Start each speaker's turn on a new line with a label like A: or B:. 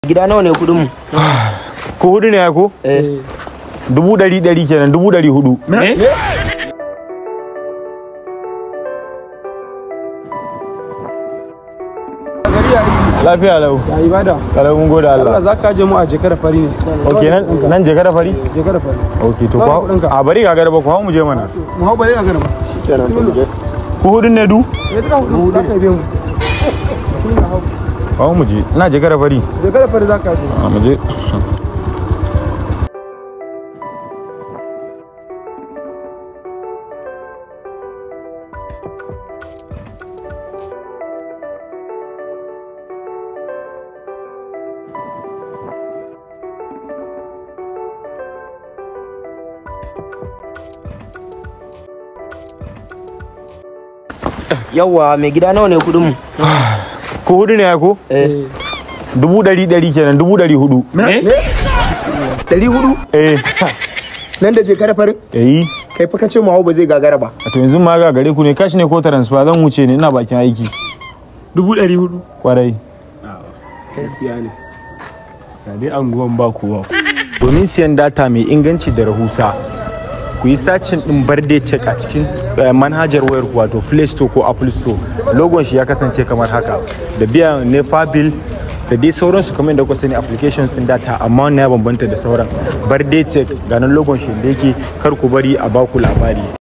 A: gida nawa ne kudin mu
B: ko hudu ne ya ko
A: eh
B: dubu ɗari ɗari kenan dubu ɗari hudu lafiya lau
C: ya ibada
B: kalau mun gode
C: Allah
B: Allah
C: za ka je mu a jekara fari ne
B: ok nan nan je kada fari
C: jekara fari
B: ok to
C: Nawa
B: ko
C: kuɗinka?
B: a bari ga garba ko hawo mu je mana
C: mu hau bare a garba
A: kenan to mu je
B: ko hudun ne du
C: ya tuka hudu za ka biya mu
B: hawo mu je ina je kada fari
C: jekara fari za ka je
B: a mu je
A: yawa mai gida nawa ne kudin mu
B: ko hudu ne ya ko
A: eh
B: dubu ɗari ɗari kenan dubu ɗari hudu
A: ɗari hudu
B: eh
A: nan da jekara farin
B: eh
A: kai fa kace mu hau ba zai gagara ba
B: to yanzu ma ga gare ku ne kashi ne ko transfer zan wuce ne ina bakin aiki
D: dubu ɗari hudu
B: kwarai
D: gaskiya ne ga dai anguwan ba kowa
B: domin siyan data mai inganci da rahusa ku yi sacin din birthday tech a cikin eh, manhajar wayar ku wato play store ko apple store logon shi ya kasance kamar haka da biyan nefa bill da dai sauransu kamar da kuka sani applications din data amma wannan ya bambanta da sauran birthday tech ga nan logon shi da yake kar ku bari a baku labari